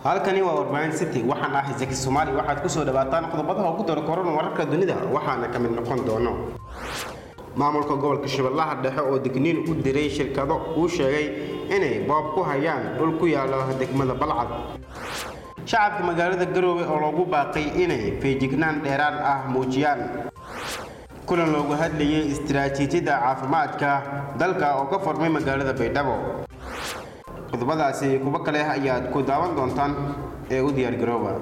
halkani waa warbaahin city waxaan ahay zaki soomaali waxaad kusoo dhawaataan qodobadaha ugu dara korona wararka dunida waxaana ka mid noqon doono maamulka gobolka shabeellaha dhexe oo digniin u diray shirkado uu sheegay inay boob ku hayaan dhul ku yaalo degmada balcad shacabka magaalada garoowe oo loogu baaqay inay feejignaan dheeraad ah muujiyaan kulan loogu hadlayay istiraatiijiyadda caafimaadka dalka oo ka furmay magaalada baydhabo qodobadaasi kuwo kale ayaad ku daawan doontaan ee u diyaar garooba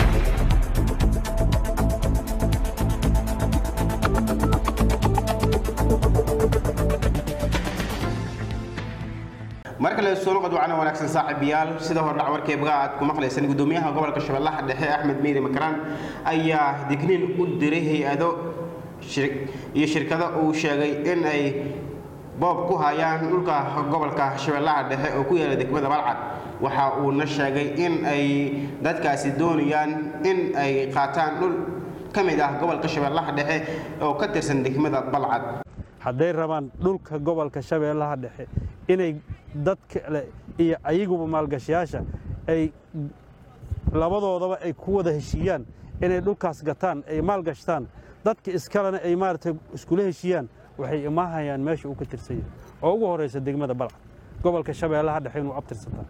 mar kale soo noqod wacana wanaagsan saaxiibayaal sida hordhac warkeebaga aad ku maqlaysaan gudoomiyaha gobolka shabeellaha dhexe axmed meyri makaraan ayaa digniin u diray hay-ado iyo shirkado uu sheegay in ay boob ku hayaan dhulka gobolka shabeellaha dhexe oo ku yaala degmada balcad waxa uuna sheegay in ay dadkaasi doonayaan in ay qaataan dhul ka mid ah gobolka shabeellaha dhexe oo ka tirsan degmada balcad hadday rabaan dhulka gobolka shabeellaha dhexe inay dad kale iyo ayaguba maalgashayaasha ay labadoodaba ay ku wada heshiiyaan inay dhulkaas gataan ay maalgashtaan dadka iskalena ay maaragtay iskula heshiiyaan waxay imaahayaan meesha uu ka tirsan yahay oo ugu horraysa degmada balcad gobolka shabeellaha dhexe inuu abtirsataa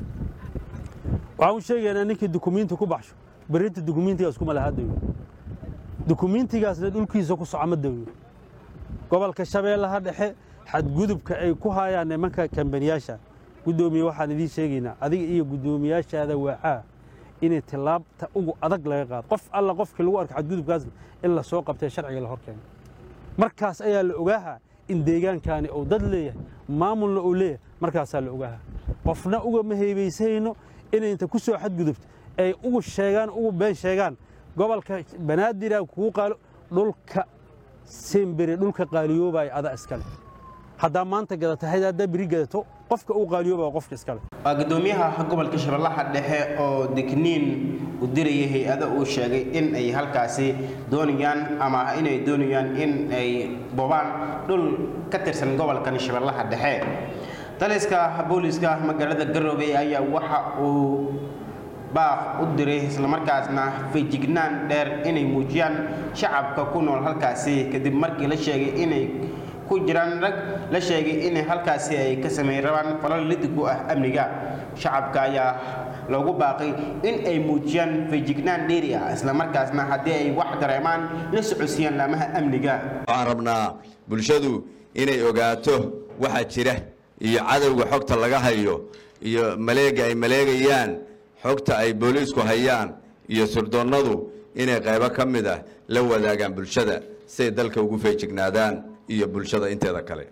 waxaan u sheegaynaa ninkii dukumiinti ku baxsho berrinta dukumiintigaas kuma lahaa dayo dukumiintigaasna dhulkiisa ku soco ma dayo gobolka shabeellaha dhexe xadgudubka ay ku hayaan nimanka kambaniyaasha guddoomiye waxaan idiin sheegaynaa adiga iyo guddoomiyaashaada waacaa inay tillaabta ugu adag laga qaado qof alla qofkii lagu arka xadgudubkaasna in la soo qabtee sharciga la horkeeno markaas ayaa la ogaahaa in deegaankaani uu dad leeyahay maamulna uu leeyahay markaasaa la ogaahaa qofna ugama heebaysayno inay inta ku soo xadgudubto ay ugu sheegaan ugu been sheegaan gobolka banaadira kugu qaalo dhulka sembere dhulka qaaliyoobaya ada iskale haddaa maanta gadata hayd haddaa beri gadato qofka uu qaaliyoobaya qofka iskale waa gudoomiyaha gobolka shabeellaha dhexe oo digniin u dirayay hay-ado uu sheegay in ay halkaasi doonayaan ama inay doonayaan in ay bobaan dhul ka tirsan gobolkan shabeellaha dhexe taliska booliska magaalada garoobe ayaa waxa uu baaq u diray islamarkaasna feejignaan dheer inay muujiyaan shacabka ku nool halkaasi kadib markii la sheegay inay ku jiraan rag la sheegay in halkaasi ay ka sameyn rabaan falal lidig u ah amniga shacabka ayaa loogu baaqay in ay muujiyaan feejignaan dheeri ah islamarkaasna haddii ay wax dareemaan la socodsiiyaan laamaha amniga waxaan rabnaa bulshadu inay ogaato waxa jira iyo cadowga xogta laga hayo iyo maleega ay maleegayaan xogta ay booliisku hayaan iyo surdoonnadu inay qaybo ka mid ah la wadaagaan bulshada siay dalka ugu feejignaadaan iyo bulshada inteeda kale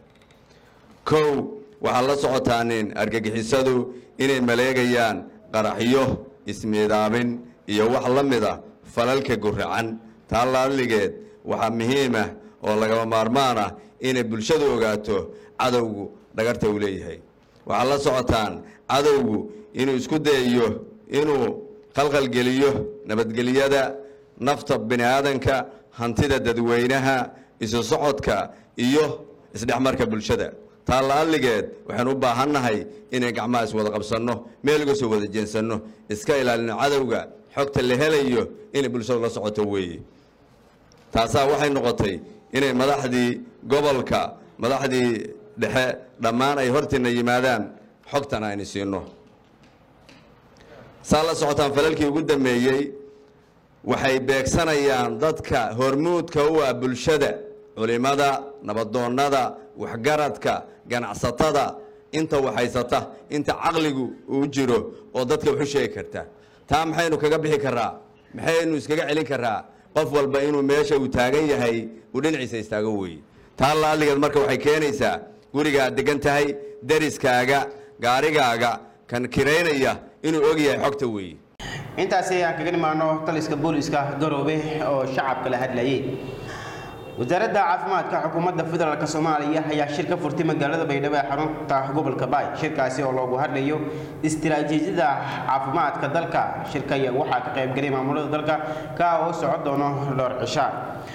kow waxaad la socotaanin argagixisadu inay maleegayaan qaraxyo ismiidaamin iyo wax la mid ah falalka guracan taa laaligeed waxaa muhiim ah oo lagama maarmaan ah inay bulshadu ogaato cadowgu dhagarta uu leeyahay waxaad la socotaan cadowgu inuu isku dayayo inuu qalqalgeliyo nabadgelyada nafta bini aadanka hantida dadweynaha isu socodka iyo isdhexmarka bulshada taa la'alligeed waxaan u baahannahay inay gacmaha iswada qabsanno meel uga soo wada jeensanno iska ilaalino cadowga xogta la helayo inay bulshadu la socoto weeye taasaa waxay noqotay inay madaxdii gobolka madaxdii dhexe dhammaan ay hortiina yimaadaan xogtan aynu siino saa la socotaan falalkii ugu dambeeyey waxay beegsanayaan dadka hormuudka u ah bulshada culimada nabadoonnada waxgaradka ganacsatada inta waxhaysata inta caqligu uu jiro oo dadka waxu sheegi karta taa maxaynu kaga bixi karaa maxaynu iskaga celin karaa qof walba inuu meesha uu taagan yahay uu dhinaciisa istaago weeye taa laalligeed marka waxay keenaysaa gurigaad degan tahay dariskaaga gaarigaaga kan kiraynaya inuu og yahay xogta weeye intaasi aan kaga nimaano taliska booliska garoobe oo shacabka la hadlayay wasaaradda caafimaadka xukuumadda federaalk soomaaliya ayaa shir ka furtay magaalada baydhabo ee xarunta gobolka baay shirkaasi oo loogu hadlayo istiraatiijiyada caafimaadka dalka shirka ayaa waxaa ka qaybgalay maamulada dalka ka oo socon doono dhowr cisha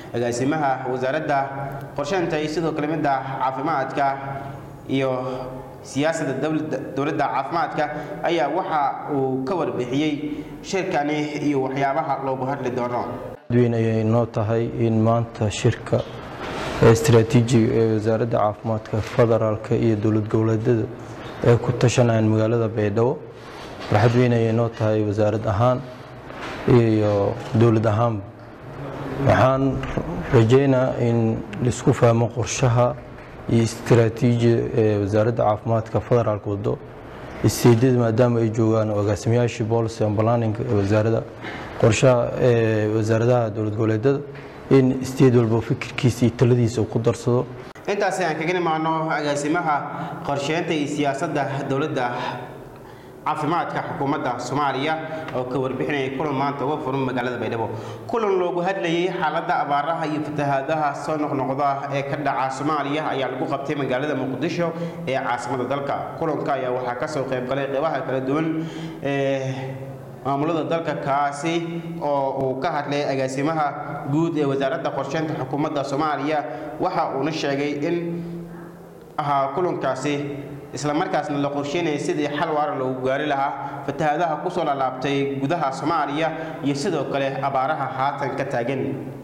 agaasimaha wasaaradda qorsheynta iyo sidoo kale midda caafimaadka iyo siyaasadda dowladda caafimaadka ayaa waxa uu ka warbixiyey shirkani iyo waxyaabaha loogu hadli doono weyn ayay noo tahay in maanta shirka istaraatiijiga ee wasaaradda caafimaadka federaalka iyo dowlad goboleedyada ay ku tashanayaan magaalada baydhabo farxad weyn ayay noo tahay wasaarad ahaan iyo dowlad ahaanba waxaan rajaynaa in laisku fahmo qorshaha iyo istaraatiijiya ee wasaaradda caafimaadka federaalka wado isteedyada maadaama ay joogaan agaasimayaashii policy and planning ee wasaaradda qorshaha ee wasaaradaha dowlad goboleedyada in isteed walba fikirkiisa iyo taladiisa uu ku darsado intaasi aan kaga nimaano agaasimaha qorsheynta iyo siyaasadda dowladda caafimaadka xukuumadda soomaaliya oo ka warbixinayay kulan maanta uga furan magaalada baydhabo kulan loogu hadlayay xaaladda abaaraha iyo fatahaadaha soo noqnoqda ee ka dhaca soomaaliya ayaa lagu qabtay magaalada muqdisho ee caasimada dalka kulanka ayaa waxaa kasoo qaybgalay qeybaha kala duwan ee maamulada dalka kaasi oo uu ka hadlay agaasimaha guud ee wasaaradda qorsheynta xukuumadda soomaaliya waxa uuna sheegay in ahaa kulankaasi isla markaasna la qorsheynaya sidii xal waara loogu gaari lahaa fatahaadaha kusoo laalaabtay gudaha soomaaliya iyo sidoo kale abaaraha haatan ka taagan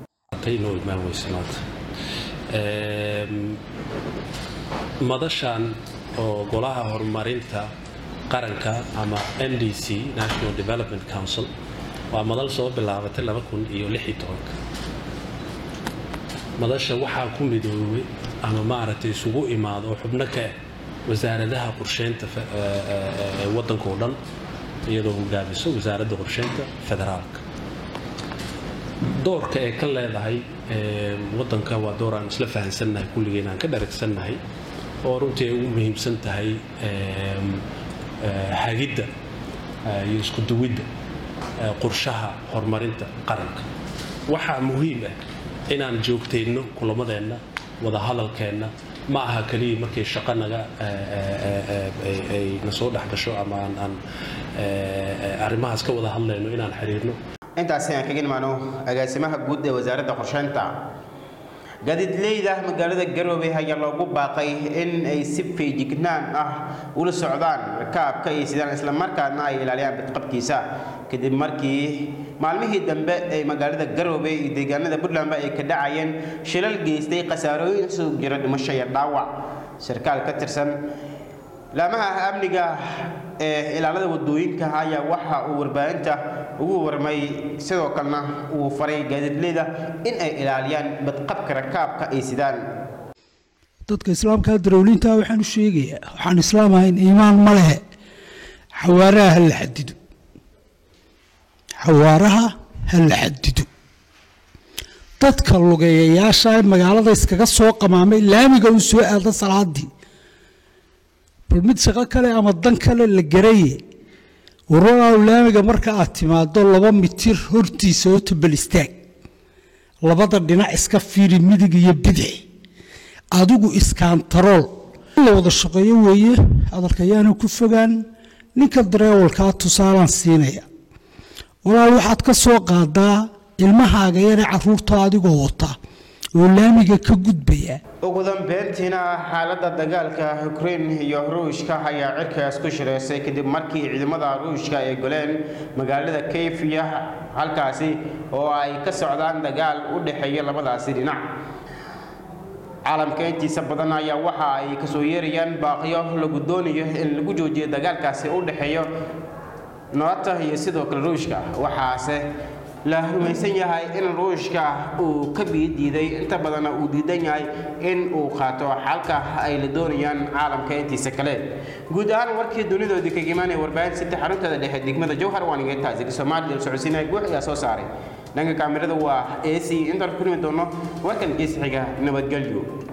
madashan oo golaha horumarinta qaranka ama n d c national development council waa madal soo bilaabatay madasha waxaa ku midoobay ama maaragtay isugu imaado oo xubno ka ah wasaaradaha qorsheynta ee waddanka oo dhan iyadoo hogaamiso wasaaradda qorsheynta federaalka doorka ee ka leedahay waddanka waa door aan isla fahansannahay kulligeen aan ka dharagsannahay oo runtii ay ugu muhiimsan tahay hagidda iyo isku duwidda qorshaha horumarinta qaranka waxaa muhiim ah inaan joogtayno kulamadeenna wadahadalkeenna ma aha keliya markay shaqo naga ay na soo dhex gasho ama aan aan arrimahaas ka wada hadlayno inaan xiriirno intaasi aan kaga nimaano agaasimaha guud ee wasaaradda qorsheynta gaadiidleyda magaalada garowe ayaa loogu baaqay in ay si feejignaan ah ula socdaan rakaabka iyo sidaan islamarkaana ay ilaaliyaan badqabkiisa kadib markii maalmihii dambe ay magaalada garowe iyo deegaanada puntlandba ay ka dhacayeen shilal geystay khasaarooyin isugu jira dhimasho iyo dhaawac sarkaal ka tirsan laamaha amniga ee ilaalada wadooyinka ayaa waxa uu warbaahinta ugu warmay sidoo kalena uu faray gaadiidleyda in ay ilaaliyaan badqabka rakaabka ay sidaan dadka islaamka darowliinta waxaan u sheegayaa waxaan islaam ahayn iimaan ma lehe xawaaraha ha la xadido xawaaraha ha la xadido dadka lugeeyayaasha magaalada iskaga soo qamaamay laamiga uu soo aado salaadii bal mid shaqo kale ama dan kale la garaye wararaaw laamiga marka aad timaado laba mitir hortiisa oo tabal istaag labada dhinac iska fiiri midig iyo bidix adigu iskaantarool la wada shaqeeyo weeye hadalka yaana ku fogaan ninka dareewalkaa tusaalaan siinaya walaal waxaad ka soo qaadaa ilmahaaga yare caruurta adigoo wata oo laamiga ka gudbaya ugu dambeyntiina xaaladda dagaalka ukrain iyo ruushka ayaa cirkaas ku shireysay kadib markii ciidamada ruushka ay goleen magaalada kayfiya halkaasi oo ay ka socdaan dagaal u dhexeeya labadaasi dhinac caalamka intiisa badan ayaa waxa ay kasoo yeerayaan baaqiyo lagu doonayo in lagu joojiyo dagaalkaasi u dhexeeyo noota iyo sidoo kale ruushka waxaase la rumaysan yahay in ruushka uu ka biidiiday inta badanna uu diidan yahay in uu qaato xalka ay la doonayaan caalamka intiisa kale guud ahaan warkii dunidoodii kaga imaanaya warbaahin saddex xarunteeda dhexe degmada jowhar waan iga taasi soomaaliya socodsiinaya guux ayaa soo saaray dhanka kaamirada waa ac intaan ku kulmi doono warkan gees xiga nabadgelyo